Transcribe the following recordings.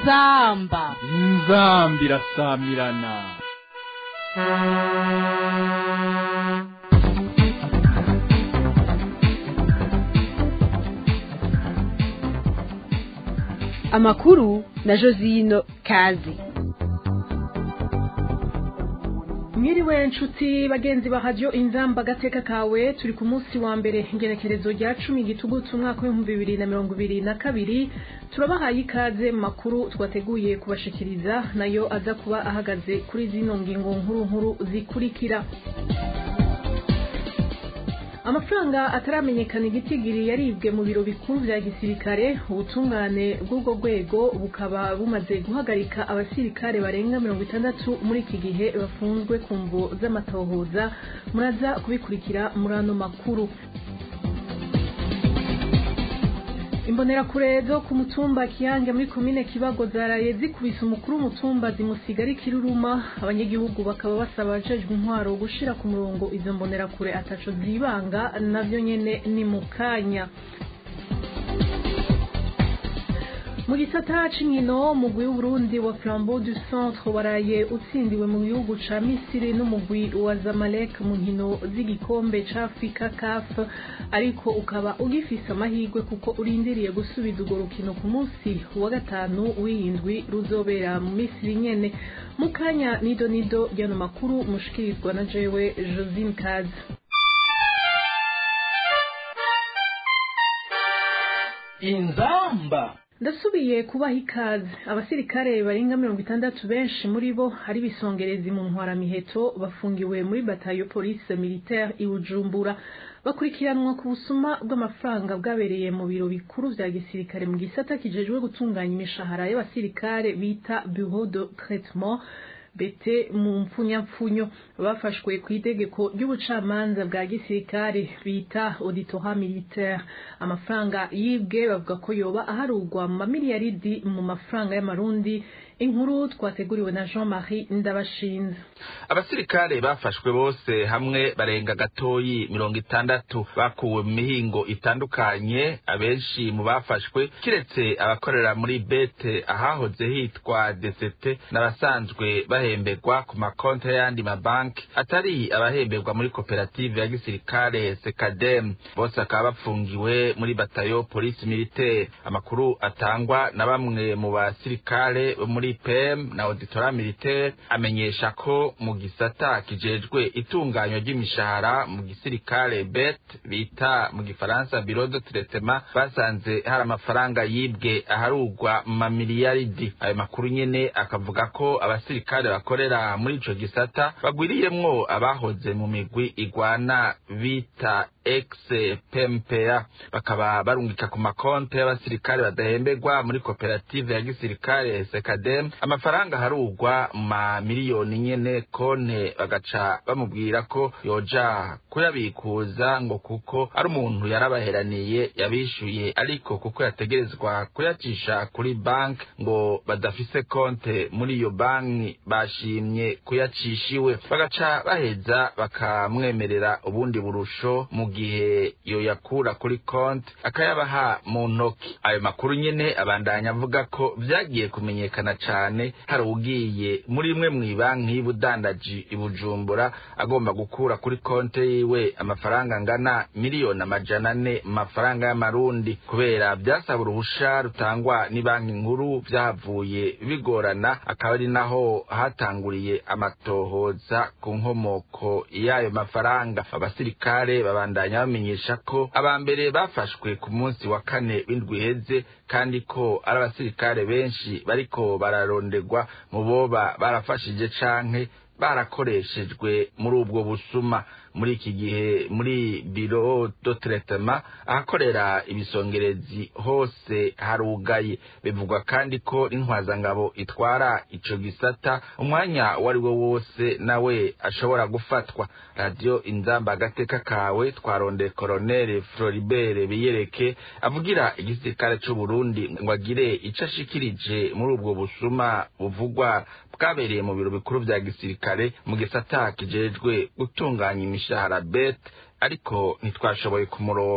inzamba inzambi irasamirana amakuru na josino kazi mwiriwe nshuti bagenzi ba radiyo inzamba agateka kawe turi ku munsi wa mbere ingerekerezo rya cumi gitugutu umwaka w'ibihumbi bibiri na mirongo ibiri na kabiri turabahaye ikaze mu makuru twateguye kubashikiriza nayo aza kuba ahagaze kuri zino ngingo nkuru nkuru zikurikira amafaranga ataramenyekana igitigiri yaribwe mu biro bikuru vya gisirikare ubutungane bw'ubwo rwego bukaba bumaze guhagarika abasirikare barenga mirongo itandatu muri iki gihe bafunzwe ku mvo z'amatohoza muraza kubikurikira muri ano makuru imbonerakure zo ku mutumba kiyange muri komine kibago zaraye zikubise umukuru w'umutumba zimusiga ari kiruruma abanyagihugu bakaba basaba abajejwe intwaro gushira ku murongo izo mbonerakure ataco zibanga navyo nyene ni mu kanya mu gisata c'inkino umugwi w'uburundi wa flambeau du centre waraye utsindiwe mu gihugu ca misiri n'umugwi wa zamalek mu nkino z'igikombe ca afrika caf ariko ukaba ugifise amahirwe kuko urindiriye gusubiza urwo rukino ku munsi wa gatanu w'iyindwi ruzobera mu misiri nyene mu kanya nido nido ryano makuru mushikirizwa na jewe josine kazi inzamba ndasubiye kubaha ikaze abasirikare barenga mirongo itandatu benshi muri bo ari bisongerezi mu ntwaramiheto bafungiwe muri batayo polisi militaire i bujumbura bakurikiranwa ku busuma bw'amafaranga bwabereye mu biro bikuru vya gisirikare mu gisata kijejwe gutunganya imishahara y'abasirikare bita bureau de traitement bete mu mpfunyapfunyo bafashwe ku itegeko ry'ubucamanza bwa gisirikare bita auditora militaire amafaranga yibwe bavuga ko yoba aharugwa mu mamiliyaridi mu mafaranga y'amarundi inkuru twateguriwe na jean marie ndabashinze abasirikare bafashwe bose hamwe barenga gatoyi mirongo itandatu bakuwe mu mihingo itandukanye abenshi mu bafashwe kiretse abakorera muri bete ahahoze hitwa desete n'abasanzwe bahemberwa ku makonti y'ayandi mabanki atari abahemberwa muri koperative ya gisirikare sekadem bose bakaba bapfungiwe muri batayo polisi militaire amakuru atangwa na bamwe mu basirikare bo muri pem na auditora militaire amenyesha ko mu gisata kijejwe itunganywa ry'imishahara mu gisirikare bet bita mu gifaransa biro de traitement basanze hari amafaranga yibwe aharugwa mu mamiliyaridi ayo makuru nyene akavuga ko abasirikare bakorera muri ico gisata bagwiriyemwo abahoze mu migwi igwana bita ex pmpa bakaba barungika ku makonti y'abasirikare badahemberwa muri koperative ya gisirikare sekadem amafaranga harugwa ma miliyoni nyene konte bagaca bamubwira ko yoja kuyabikuza ngo kuko ari umuntu yarabaheraniye yabishuye ariko kuko yategerezwa kuyacisha kuri banki ngo badafise konte muri iyo banki bashimye kuyacishiwe bagaca baheza bakamwemerera ubundi burusho mu gihe yoyakura kuri konti akayabaha mu ntoki ayo makuru nyene abandanya avuga ko vyagiye kumenyekana cane hari ugiye muri imwe mw'ibanki y'ubudandaji i bujumbura agomba gukura kuri konte yiwe amafaranga angana miliyoni amajana ane mu mafaranga y'amarundi kubera vyasaba uruhusha rutangwa n'ibanki nkuru vyahavuye bigorana akaba ari naho hatanguriye amatohoza ku nkomoko y'ayo mafaranga abasirikare babandanya bamenyesha ko aba mbere bafashwe ku munsi wa kane w'indwi iheze kandi ko ari abasirikare benshi bariko bararondegwa mu boba barafashije canke barakoreshejwe muri ubwo busuma muri iki gihe muri biro do traitement ahakorera ibisongerezi hose harugaye bivugwa kandi ko n'intwazangabo itwara ico gisata umwanya uwo ari wo wose nawe ashobora gufatwa radiyo inzamba agateka kawe twarondeye koronere floribert biyereke avugira igisirikare c'uburundi ngo agire ico ashikirije muri ubwo busuma buvugwa bwabereye mu biro bikuru vya gisirikare mu gisata kijejwe gutunganya imishahara bet ariko ntitwashoboye kumuronka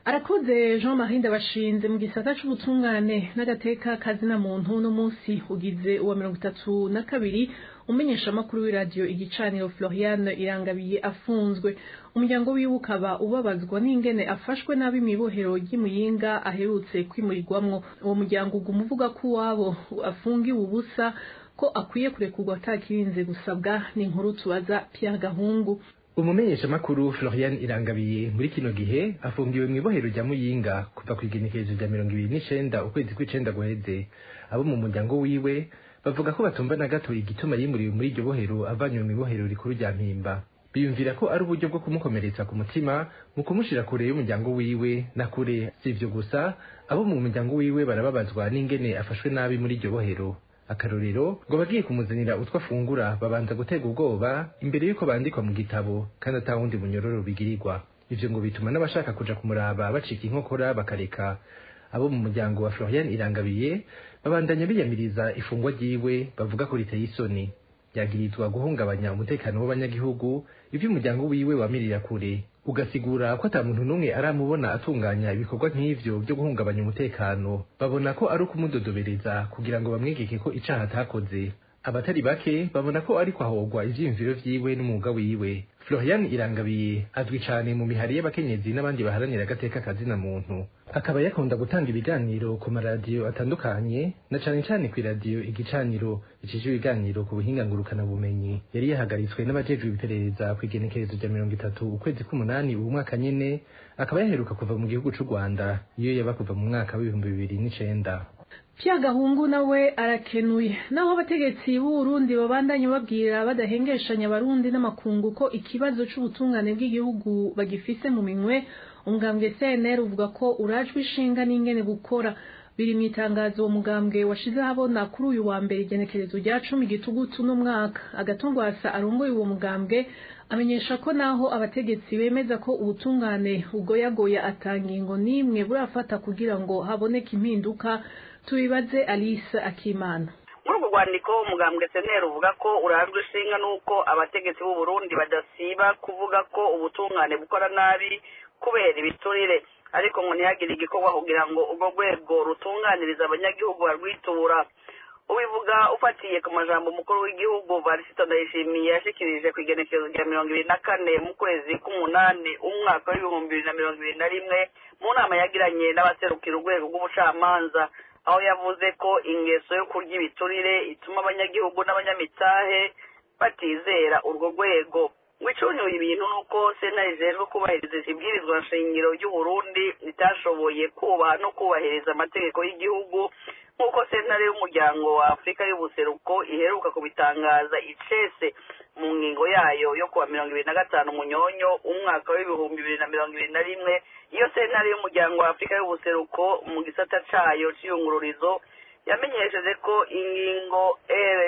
arakoze jean marie ndabashinze mu gisata c'ubutungane n'agateka kazina muntu uno munsi ugize uwa mirongo itatu na kabiri umenyesha amakuru w'iradiyo igicaniro floriane irangabiye afunzwe umuryango wiwe ukaba ubabazwa n'ingene afashwe nabi mw'ibohero ry'imuyinga aherutse kwimurirwamwo uwo muryango uguma uvuga ko uwabo afungiwe ubusa ko akwiye kurekurwa atakirinze gusabwa n'inkuru tubaza Pierre Gahungu umumenyeshamakuru florian irangabiye muri kino gihe afungiwe mu ibohero rya muyinga kuva ku igenekerezo rya mirongo ibiri n'icenda ukwezi kw'icenda guheze abo mu muryango wiwe bavuga ko batumva na gato igituma yimuriwe muri iryo bohero avanywe mu ibohero rikuru rya mpimba biyumvira ko ari uburyo bwo kumukomeretsa ku mutima mu kumushira kure y'umuryango wiwe na kure si ivyo gusa abo mu muryango wiwe barababazwa n'ingene afashwe nabi muri iryo bohero akarorero ngo bagiye kumuzanira utwo afungura babanza gutega ubwoba imbere y'uko bandikwa mu gitabo kandi ata wundi munyororo bigirirwa ivyo ngo bituma n'abashaka kuja kumuraba bacika inkokora bakareka abo mu muryango wa florian irangabiye babandanya biyamiriza ifungwa ryiwe bavuga ko riteye isoni yagirizwa guhungabanya umutekano w'abanyagihugu ivyo umuryango wiwe wamirira kure ugasigura ko ata muntu n'umwe aramubona atunganya ibikorwa nk'ivyo vyo guhungabanya umutekano babona ko ari ukumudodobereza kugira ngo bamwegeke ko icaha atakoze abatari bake babona ko ariko ahogwa ivyiyumviro vyiwe n'umwuga wiwe florian irangabiye azwi cane mu mihari y'abakenyezi n'abandi baharanira agateka kazina muntu akaba yakunda gutanga ibiganiro ku maradiyo atandukanye na cane cane kw'iradiyo igicaniro icije ibiganiro ku buhinga ngurukana bumenyi yari yahagaritswe n'abajejwe iperereza kw'igenekerezo rya mirongo itatu ukwezi k'umunani uwu mwaka nyene akaba yaheruka kuva mu gihugu c'u rwanda iyo yaba kuva mu mwaka w'ibihumbi bibiri n'icenda Pierre Gahungu nawe arakenuye naho abategetsi b'Uburundi babandanye babwira badahengeshanya abarundi n'amakungu ko ikibazo c'ubutungane bw'igihugu bagifise mu minwe umugambwe CNR uvuga ko urajwe ishinga n'ingene gukora biri mu itangazo uwo mugambwe washize ahabona kuri uyu wa mbere igenekerezo rya cumi gitugutu n'umwaka agatongwasa arongoye uwo mugambwe amenyesha ko naho abategetsi bemeza ko ubutungane ugoyagoya atangingo n'imwe burafata kugira ngo haboneke impinduka tubibaze Alice Akimana muri urwo rwandiko umugambwe seneri uvuga ko urajwe ishinga n'uko abategetsi b'u Burundi badasiba kuvuga ko ubutungane bukora nabi kubera ibiturire ariko ngo ntihagire igikorwa kugira ngo urwo rwego rutunganiriza abanyagihugu barwitura ubivuga ufatiye ku majambo umukuru w'igihugu barisito ndayishimiye yashikirije ku igenekerezo rya mirongo ibiri na kane mu kwezi k'umunani umwaka w'ibihumbi bibiri na mirongo ibiri na rimwe mu nama yagiranye n'abaserukira urwego rw'ubucamanza aho yavuze ko ingeso yo kurya ibiturire ituma abanyagihugu n'abanyamitahe batizera urwo rwego ngo icunyuye ibintu nuko sena ijejwe kubahiriza ibwirizwa nshingiro ry'uburundi ritashoboye kubaha no kubahiriza amategeko y'igihugu nk'uko sentare y'umuryango wa afurika y'ubuseruko iheruka kubitangaza icese mu ngingo yayo yo kuwa mirongo ibiri na gatanu munyonyo umwaka w'ibihumbi bibiri na mirongo ibiri na rimwe iyo sentare y'umuryango wa afurika y'ubuseruko mu gisata cayo c'iyungururizo yamenyesheje ko ingingo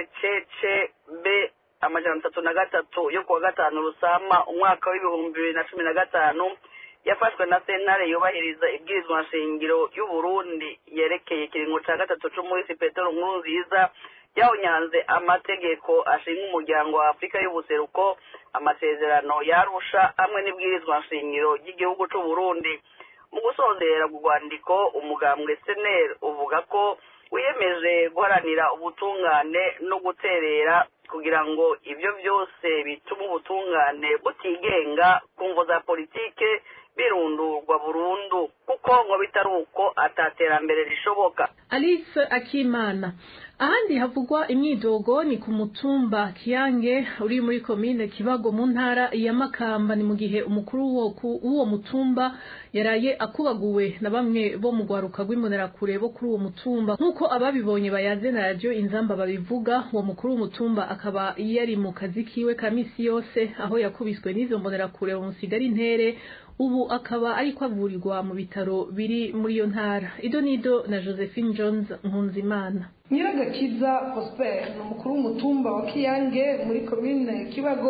rccb amajana atatu na gatatu yo kuwa gatanu rusama umwaka w'ibihumbi bibiri na cumi na gatanu yafashwe na sentare yubahiriza ibwirizwa nshingiro y'uburundi yerekeye ikiringo ca gatatu c'umuhisi petero nkuru nziza yawunyanze amategeko ashinga umuryango wa afurika y'ubuseruko amasezerano yarusha hamwe n'ibwirizwa nshingiro ry'igihugu c'uburundi mu gusozera urwandiko umugambwe seneri uvuga ko wiyemeje guharanira ubutungane no guterera kugira ngo ibyo byose bituma ubutungane butigenga ku mvo za politike birundurwa burundu kuko ngo bitari uko ataterambere rishoboka Alice Akimana ahandi havugwa imyidogo ni ku mutumba Kiyange uri muri komine Kibago mu ntara ya Makamba ni mu gihe umukuru w'uwo mutumba yaraye akubaguwe na bamwe bo mu gwaruka rw'imbonerakure bo kuri uwo mutumba nk'uko ababibonye bayaze na radio inzamba babivuga uwo mukuru w'umutumba akaba yari mu kazi kiwe ka misi yose aho yakubiswe n'izo mbonerakure bamusigara intere ubu akaba ariko avurirwa mu bitaro biri muri iyo ntara ido nido na josephine jones nkunzimana nyiragakiza prosper ni umukuru w'umutumba wa kiyange muri komine kibago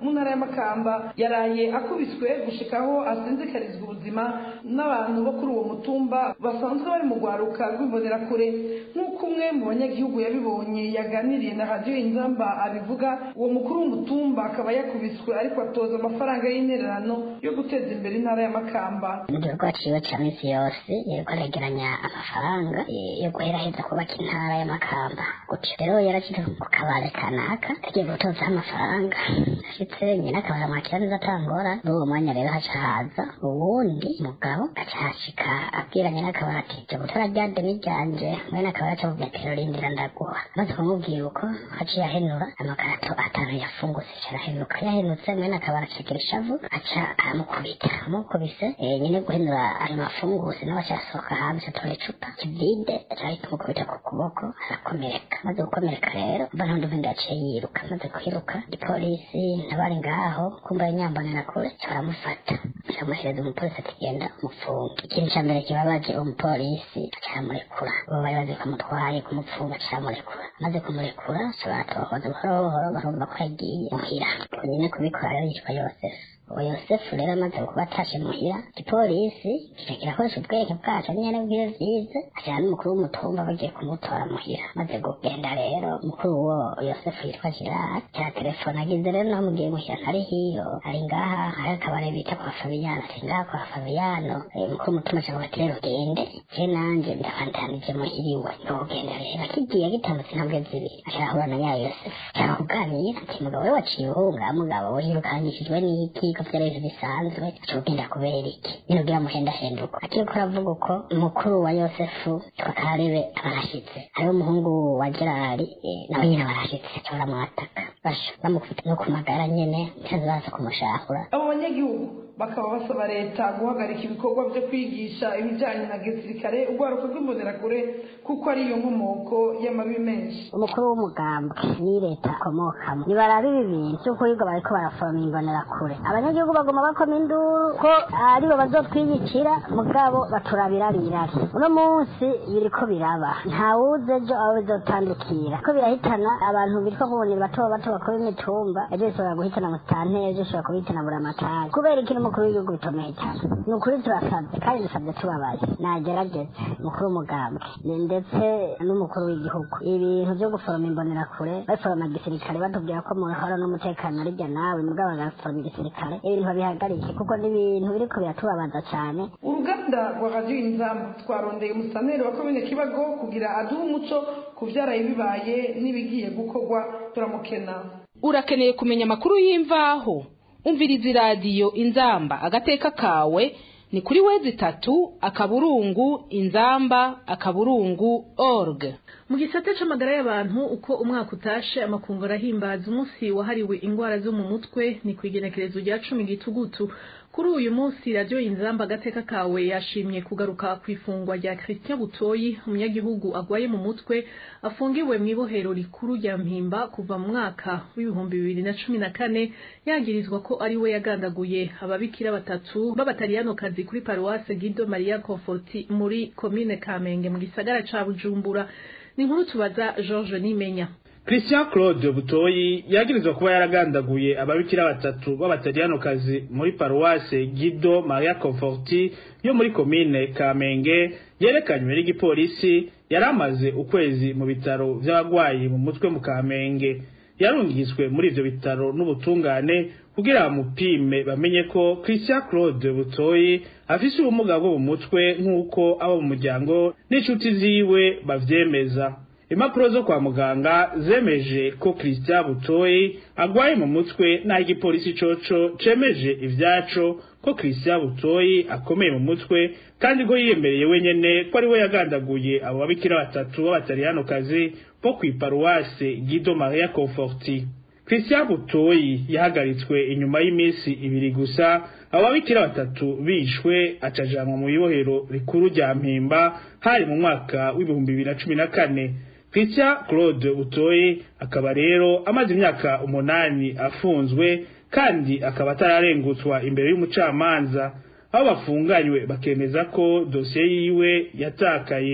mu ntara y'amakamba yaraye akubiswe gushikaho asinzikarizwa ubuzima n'abantu bo kuri uwo mutumba basanzwe bari mu rwaruka rw'imbonerakure nk'uko umwe mu banyagihugu yabibonye yaganiriye na radiyo inzamba abivuga uwo mukuru w'umutumba akaba yakubiswe ariko atoza amafaranga y'intererano yo guteza imbere intara y'amakamba igikorwa ciwe ca misi yose yariko aregeranya amafaranga yo guheraheza kubaka intara y'amakamba gutyo rero yarashitse ku kabare kanaka agiye gutozaho amafaranga ashitse nyina akabara mwakira neza atangora muri uwo mwanya rero haca haza uwundi mugabo aca hashika abwira nyina akabara ati jya gutora rya deni ryanje mwene akabara aca mubwira ati rindira ndaguha maze kumubwira uko haciye ahenura amakarato atanu yafungutse aca arahenuka yahenutse mwene akabara acekera ishavu aca aramukubita amukubise nyine guhenura ayo mafunguse nawe aca asohoka hanze atora icupa kivide aca ahita amukubita ku kuboko arakomereka maze gukomereka rero mba ntundi ubundi yaciye yiruka maze kwiruka igipolisi nabari ngaho kumva inyambonera kure baramufata baramuhereza umupolisi ati genda umufunge ikintu cya mbere kibabaje uwo mupolisi acamurekura uwo bari bazi kumutwaye kumupfunga acamurekura maze kumurekura baratohoza buhoro buhoro barumva ko yagiye muhira nyine kubikora rero yitwa yosefu uwo yosefu rero amaze kuba atashe muhira igipolisi kica kirakoresha ubwenge bwaco nyene bwiwe vyize ajana n'umukuru w'umutumba bagiye kumutora muhira maze kugenda rero umukuru wo yosefu yitwa girard cya telefone agize rero naho mugiye muhira ntari hiyo ari ngaha hari akabare bita kwa fabiyano ati ngaha kwa fabiyano umukuru w'umutumba acavuga ati rero gende je nanje ndafantanije muhira iwe ndogenda rero akigiye agitambutse intambwe zibiri ashahura na ya yosefu ashaka kuganira ati mugabo we waciye uhunga mugabo we yirukangishijwe n'iki ko vyari ibintu bisanzwe aca kugenda kubera iki nyine ugira muhendahenduko akiriko aravuga uko umukuru wa yosefu twakarebe abarashitse hariho umuhungu wa gerari nawe nyine abarashitse aca baramwataka basha bamukubita no ku magara nyene ntazi baza kumushahura abo banyagihugu bakaba basaba leta guhagarika ibikorwa byo kwigisha ibijyanye na gisirikare urwaruka rw'imbonerakure kuko ariyo nkomoko y'amabi menshi umukuru w'umugambwe ni leta akomokamo nibarabe ibi bintu by'ukurirwa bariko baraforoma imbonerakure abanyagihugu baguma bakoma induru ko aribo bazotwiyicira mugabo baturabira birari uno munsi biriko biraba ntawuzi ejo abo bizotandukira ko birahitana abantu bitwa kubonera bato bato bakora imitumba ejo bishobora guhitana musitanteri ejo bishobora kubihitana buramatari kubera ikintu umukuru w'igihugu bitomeye cyane ni ukuri turasabye kandi dusabye tubabaye nagerageze umukuru w'umugambwe ndetse n'umukuru w'igihugu ibintu byo guforoma imbonerakure baforoma gisirikare batubwira ko muhora n'umutekano arijya nawe mugabo bagaforoma igisirikare ibintu babihagarike kuko ni ibintu biriko biratubabaza cyane uruganda rwa radiyo inzamba twarondeye umusaneri wa komine kibago kugira aduhe umuco ku vyaraye bibaye n'ibigiye gukorwa turamukena urakeneye kumenya amakuru y'imvaho umviriza iradiyo inzamba agateka kawe ni kuri wezi itatu akaburungu inzamba akaburungu org mu gisate c'amagara y'abantu uko umwaka utashe amakungu arahimbaza umunsi wahariwe ingwara zo mu mutwe ni kw'igenekerezo rya cumi gitugutu kuri uyu munsi radiyo inzamba agateka kawe yashimye kugaruka ku ifungwa rya christian butoyi umunyagihugu agwaye mu mutwe afungiwe mu ibohero rikuru rya mpimba kuva mu mwaka w'ibihumbi bibiri na cumi na kane yagirizwa ko ari we yagandaguye ababikira batatu b'abataliyanokazi kuri paruwase gido maria conforti muri komine kamenge mu gisagara ca bujumbura ni inkuru tubaza george nimenya christian claude butoyi yagirizwa kuba yaragandaguye ababikira batatu b'abataliyanokazi muri paruwase gido maria conforti yo muri komine kamenge yerekanywe n'igipolisi yari amaze ukwezi mu bitaro vy'abagwayi mu mutwe mu kamenge yarungizwe muri ivyo bitaro n'ubutungane kugira bamupime bamenye ko christian claude butoyi afise ubumuga bwo mu mutwe nk'uko abo mu muryango n'inshuti ziwe bavyemeza impapuro zo kwa muganga zemeje ko christian butoyi agwaye mu mutwe naho igipolisi coco cemeje ivyaco ko christian butoyi akomeye mu mutwe kandi ko yiyemereye wenyene ko ari we yagandaguye abo babikira batatu b'abataliyanokazi bo kw'iparuwase gido maria conforti christian butoyi yahagaritswe inyuma y'iminsi ibiri gusa abo babikira batatu bishwe acajanwa mu ibohero rikuru rya mpimba hari mu mwaka w'ibihumbi bibiri na cumi na kane christian claude butoyi akaba rero amaze imyaka umunani afunzwe kandi akaba atararengutswa imbere y'umucamanza aho bafunganywe bakemeza ko dosiye yiwe yatakaye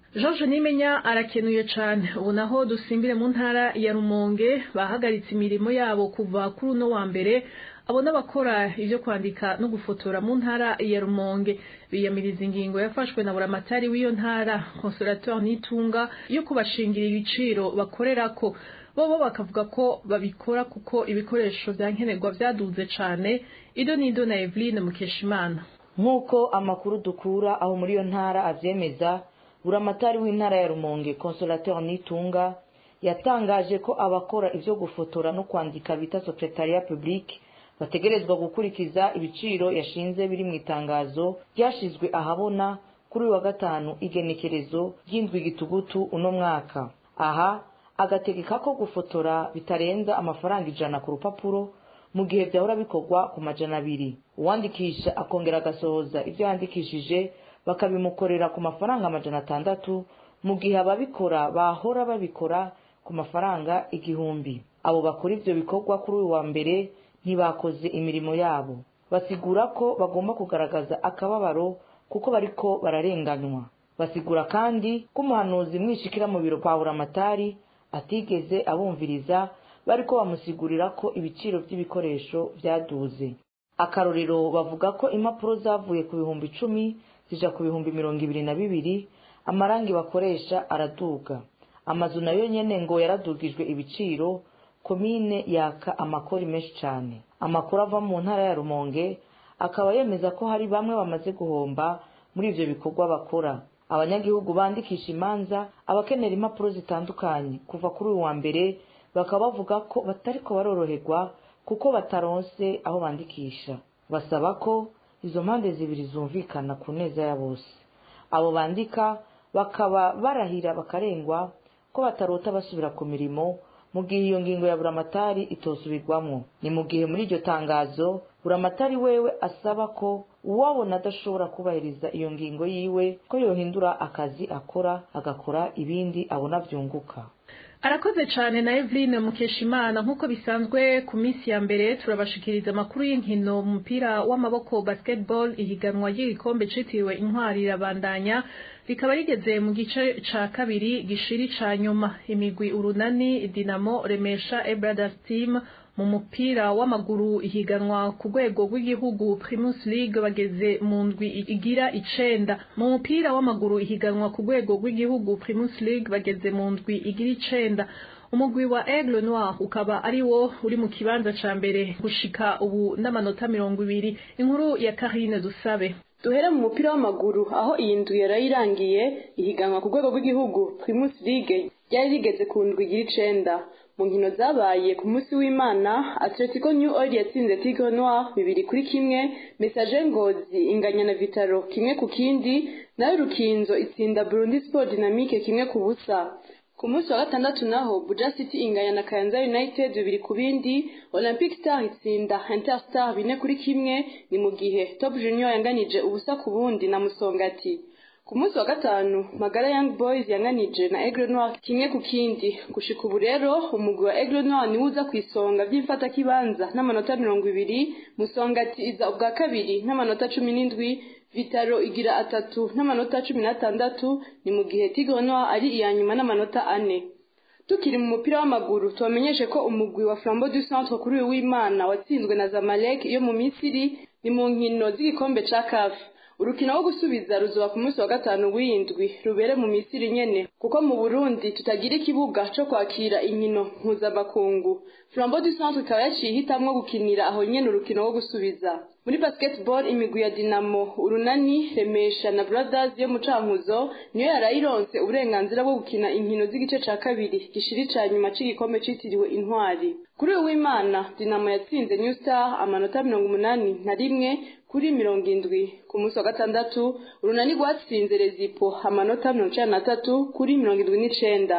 George Nimenya arakenuye cyane ubu naho dusimbire mu ntara ya Rumonge bahagaritse imirimo yabo kuva kuri uno wa mbere abo n'abakora ibyo kwandika no gufotora mu ntara ya Rumonge biyamiriza ingingo yafashwe na buramatari w'iyo ntara consolateur Nitunga yo kubashingira ibiciro bakorerako bobo bakavuga ko babikora kuko ibikoresho vya nkenerwa vyaduze cane ido nido na Eveline Mukeshimana nk'uko amakuru dukura aho muri iyo ntara avyemeza buramatari w'intara ya rumonge consolateur nitunga yatangaje ko abakora ivyo gufotora no kwandika bita secretariat public bategerezwa gukurikiza ibiciro yashinze biri mu itangazo ryashizwe ahabona kuri uyu wa gatanu igenekerezo ry'indwi gitugutu uno mwaka aha agategeka ko gufotora bitarenza amafaranga ijana ku rupapuro mu gihe byahora bikorwa ku majana abiri uwandikisha akongera agasohoza ibyo yandikishije bakabimukorera ku mafaranga amajana atandatu mu gihe ababikora bahora babikora ku mafaranga igihumbi abo bakora ivyo bikorwa kuri uyu wa mbere ntibakoze imirimo yabo basigura ko bagomba kugaragaza akababaro kuko bariko bararenganywa basigura kandi ko umuhanuzi mwishikira mu biro kwa buramatari atigeze abumviriza bariko bamusigurira ko ibiciro by'ibikoresho vyaduze akarorero bavuga ko impapuro zavuye ku bihumbi icumi zija ku bihumbi mirongo ibiri na bibiri amarangi bakoresha araduga amazu nayo nyene ngo yaradugijwe ibiciro komine yaka amakori menshi cane amakuru ava mu ntara ya rumonge akaba yemeza ko hari bamwe bamaze guhomba muri ivyo bikorwa bakora abanyagihugu bandikisha imanza abakenera impapuro zitandukanye kuva kuri uyu wa mbere bakaba bavuga ko batariko baroroherwa kuko bataronse aho bandikisha basaba ko izo mpande zibiri zumvikana ku neza ya bose abo bandika bakaba barahira bakarengwa ko batarota basubira ku mirimo mu gihe iyo ngingo ya buramatari itosubirwamo ni mu gihe muri iryo tangazo buramatari wewe asaba ko uwabona adashobora kubahiriza iyo ngingo yiwe ko yohindura akazi akora agakora ibindi abona byunguka arakoze cyane na Eveline Mukeshimana nk'uko bisanzwe ku minsi ya mbere turabashikiriza amakuru y'inkino mu mupira w'amaboko basketball ihiganwa ry'igikombe citiriwe intwari irabandanya rikaba rigeze mu gice ca kabiri gishiri ca nyuma imigwi urunani dinamo remesha ebrothers team mu mupira w'amaguru ihiganwa ku rwego rw'igihugu Primus League bageze mu ndwi igira icenda mu mupira w'amaguru ihiganwa ku rwego rw'igihugu Primus League bageze mu ndwi igira icenda umugwi wa Aigle Noir ukaba ari wo uri mu kibanza ca mbere gushika ubu n'amanota mirongo ibiri inkuru ya Karine Dusabe duhere mu mupira w'amaguru aho iyi ndwi yarayirangiye ihiganwa ku rwego rw'igihugu Primus League ryari rigeze ku ndwi igira icenda mu nkino zabaye ku munsi w'imana atletico new oil yatsinze tigre noir bibiri kuri kimwe message ngozi inganya na vitaro kimwe ku kindi nayo rukinzo itsinda burundi sport dynamique kimwe ku busa ku munsi wa gatandatu naho buja city inganya na kayanza united bibiri ku bindi olympic star itsinda interstar bine kuri kimwe ni mu gihe top junior yanganije ubusa ku bundi na musongati ku munsi wa gatanu magara young boys yanganije na aigle noir kimwe ku kindi gushika ubu rero umugwi wa aigle noir niwe uza ku isonga vy'imfatakibanza n'amanota mirongo ibiri musongati iza ubwa kabiri n'amanota cumi n'indwi vitaro igira atatu n'amanota cumi n'atandatu ni mu gihe tigre noir ari iya nyuma n'amanota ane tukiri mu mupira w'amaguru tubamenyeshe ko umugwi wa flambo du centre kuri uyu w'imana watsinzwe na zamalek yo mu misiri ni mu nkino z'igikombe ca kafi urukino wo gusubiza ruzoba ku munsi wa gatanu w'indwi rubere mu misiri nyene kuko mu burundi tutagira ikibuga co kwakira inkino mpuzamakungu flambo du centre ikaba yaciye ihitamwo gukinira aho nyene urukino wo gusubiza muri basketball imigwi ya dinamo urunani remesha na brothers yo mu cankuzo niyo yarayironse uburenganzira bwo gukina inkino z'igice ca kabiri gishiri ca nyuma c'igikombe citiriwe intwari kuri uyu w'imana dinamo yatsinze new star amanota mirongo umunani na rimwe kuri mirongo indwi ku munsi wa gatandatu urunani rwatsinze rezipo amanota mirongo icenda n'atatu kuri mirongo indwi n'icenda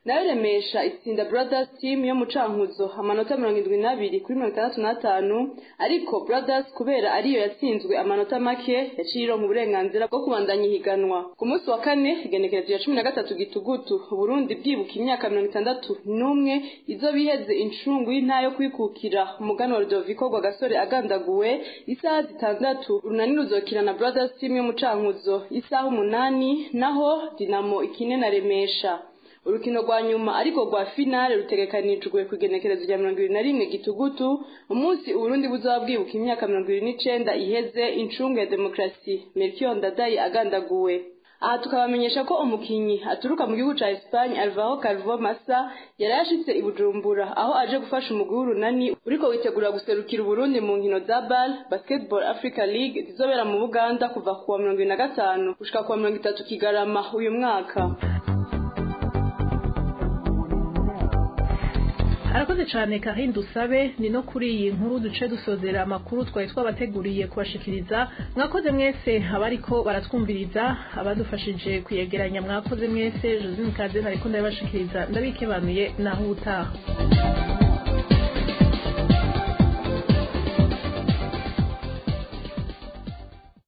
nayo remesha itsinda brothers team yo mu cankuzo amanota mirongo indwi n'abiri kuri mirongo itandatu n'atanu ariko brothers kubera ariyo yatsinzwe amanota make yaciye ironka uburenganzira bwo kubandanya ihiganwa ku munsi wa kane igenekerezo ya cumi na gatatu gitugutu uburundi bwibuka imyaka mirongo itandatu n'umwe izo biheze incungu y'intara yo kwikukira umuganwa rudoviko rwa gasore agandaguwe isaha zitandatu urunani ruzokina na brothers team yo mu cankuzo isaha umunani naho dinamo ikine na remesha urukino rwa nyuma ariko rwa finale rutegekanijwe ku igenekerezo rya mirongo ibiri na rimwe gitugutu umunsi uburundi buzaba bwibuka imyaka mirongo ibiri n'icenda iheze incungu ya demokarasi melchior ndadaye agandaguwe aha tukabamenyesha ko umukinyi aturuka mu gihugu ca Espagne Alvaro Calvo Massa yari yashitse i Bujumbura aho aje gufasha umugwi w'urunani uriko witegura guserukira Uburundi mu nkino za BAL Basketball Africa League zizobera mu Buganda kuva kuwa mirongo ibiri na gatanu gushika kuwa mirongo itatu Kigarama uyu mwaka arakoze cyane Karine dusabe ni no kuri iyi nkuru duce dusozera amakuru twari twabateguriye kubashikiriza mwakoze mwese abariko baratwumviriza abadufashije kuyegeranya mwakoze mwese Josine Kadena ariko ndabashikiriza ndabikebanuye naho ubutaha